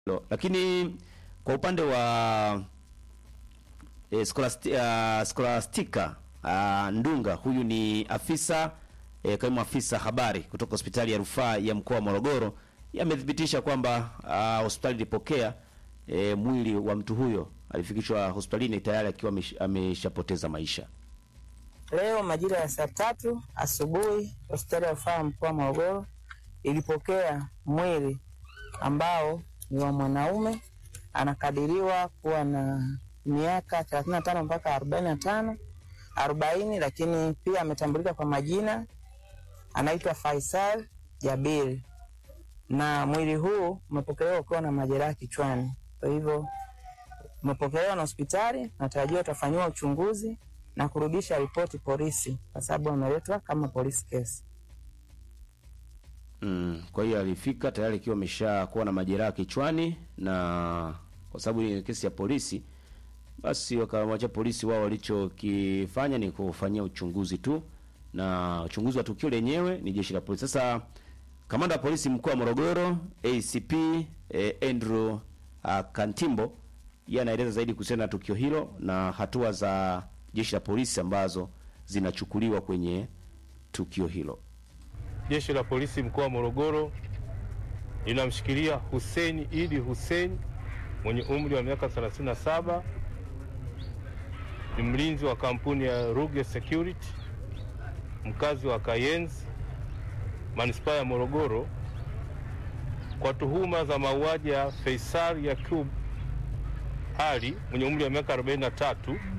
Lo, lakini kwa upande wa e, Scholasti, uh, Scholastica uh, Ndunga huyu ni afisa e, kaimu afisa habari kutoka hospitali ya rufaa ya mkoa wa Morogoro yamethibitisha kwamba uh, hospitali ilipokea e, mwili wa mtu huyo alifikishwa hospitalini tayari akiwa amesh- ameshapoteza maisha. Leo majira ya saa tatu asubuhi hospitali ya rufaa ya mkoa wa Morogoro ilipokea mwili ambao ni wa mwanaume anakadiriwa kuwa na miaka thelathini na tano mpaka arobaini na tano arobaini, lakini pia ametambulika kwa majina, anaitwa Faisal Jabiri, na mwili huu umepokelewa ukiwa na majeraha kichwani. Kwa hivyo umepokelewa na hospitali, natarajiwa utafanyiwa uchunguzi na kurudisha ripoti polisi, kwa sababu ameletwa kama police case. Mm, kwa hiyo alifika tayari akiwa ameshakuwa na majeraha kichwani, na kwa sababu ni kesi ya polisi, basi wakamwacha polisi. Wao walichokifanya ni kufanyia uchunguzi tu, na uchunguzi wa tukio lenyewe ni jeshi la polisi. Sasa kamanda wa polisi mkoa wa Morogoro ACP eh, Andrew uh, Kantimbo yeye anaeleza zaidi kuhusiana na tukio hilo na hatua za jeshi la polisi ambazo zinachukuliwa kwenye tukio hilo. Jeshi la polisi mkoa wa Morogoro linamshikilia Hussein Idi Hussein mwenye umri wa miaka 37, ni mlinzi wa kampuni ya Ruge Security, mkazi wa Kayenzi, manispaa ya Morogoro, kwa tuhuma za mauaji ya Faisal Yakub Ali mwenye umri wa miaka 43,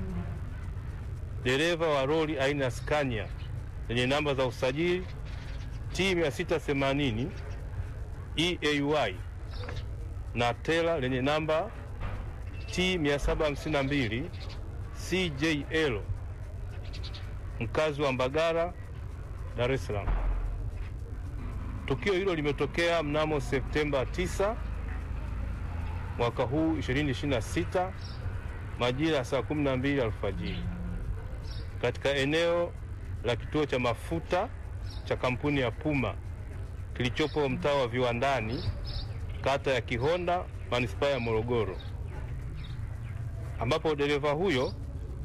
dereva wa lori aina ya Scania lenye namba za usajili T 680 EAY na tela lenye namba T 752 CJL mkazi wa Mbagala, Dar es Salaam. Tukio hilo limetokea mnamo Septemba 9 mwaka huu 2026 majira ya saa 12 alfajiri katika eneo la kituo cha mafuta cha kampuni ya Puma kilichopo mtaa wa Viwandani, kata ya Kihonda, manispaa ya Morogoro, ambapo dereva huyo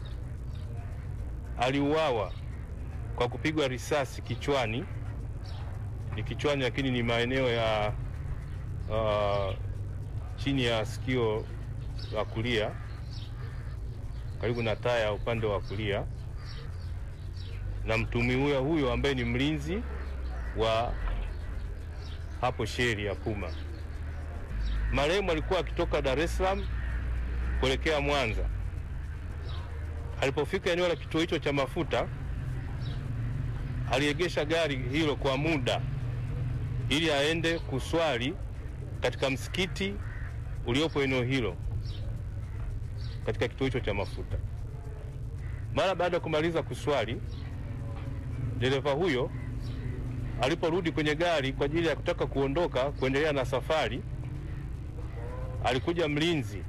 aliuawa kwa kupigwa risasi kichwani. Ni kichwani, lakini ni maeneo ya uh, chini ya sikio la kulia, karibu na taya upande wa kulia na mtumiwa huyo ambaye ni mlinzi wa hapo sheri ya Puma. Marehemu alikuwa akitoka Dar es Salaam kuelekea Mwanza. Alipofika eneo la kituo hicho cha mafuta, aliegesha gari hilo kwa muda ili aende kuswali katika msikiti uliopo eneo hilo katika kituo hicho cha mafuta. Mara baada ya kumaliza kuswali dereva huyo aliporudi kwenye gari kwa ajili ya kutaka kuondoka kuendelea na safari, alikuja mlinzi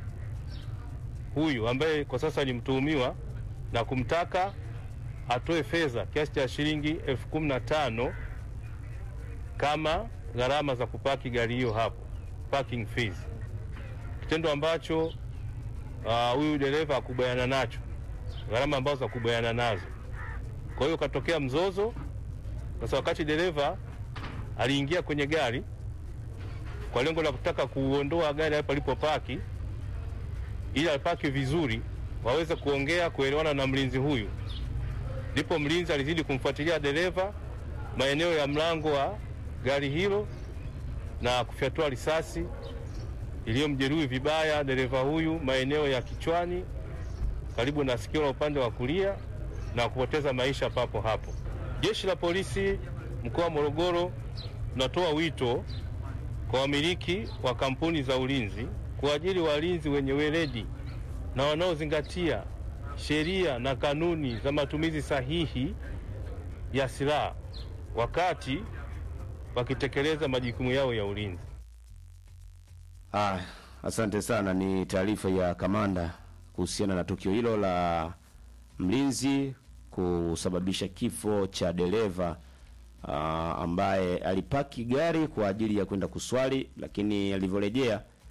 huyu ambaye kwa sasa ni mtuhumiwa na kumtaka atoe fedha kiasi cha shilingi elfu kumi na tano kama gharama za kupaki gari hiyo hapo, parking fees, kitendo ambacho uh, huyu dereva hakubaliana nacho, gharama ambazo hakubaliana nazo. Kwa hiyo ukatokea mzozo. Sasa wakati dereva aliingia kwenye gari kwa lengo la kutaka kuondoa gari hapo alipopaki, ili apaki vizuri, waweze kuongea kuelewana na mlinzi huyu, ndipo mlinzi alizidi kumfuatilia dereva maeneo ya mlango wa gari hilo na kufyatua risasi iliyomjeruhi vibaya dereva huyu maeneo ya kichwani karibu na sikio la upande wa kulia na kupoteza maisha papo hapo. Jeshi la polisi mkoa wa Morogoro tunatoa wito kwa wamiliki wa kampuni za ulinzi kuajiri walinzi wenye weledi na wanaozingatia sheria na kanuni za matumizi sahihi ya silaha wakati wakitekeleza majukumu yao ya ulinzi. Ah, asante sana. Ni taarifa ya kamanda kuhusiana na tukio hilo la mlinzi kusababisha kifo cha dereva uh, ambaye alipaki gari kwa ajili ya kwenda kuswali, lakini alivyorejea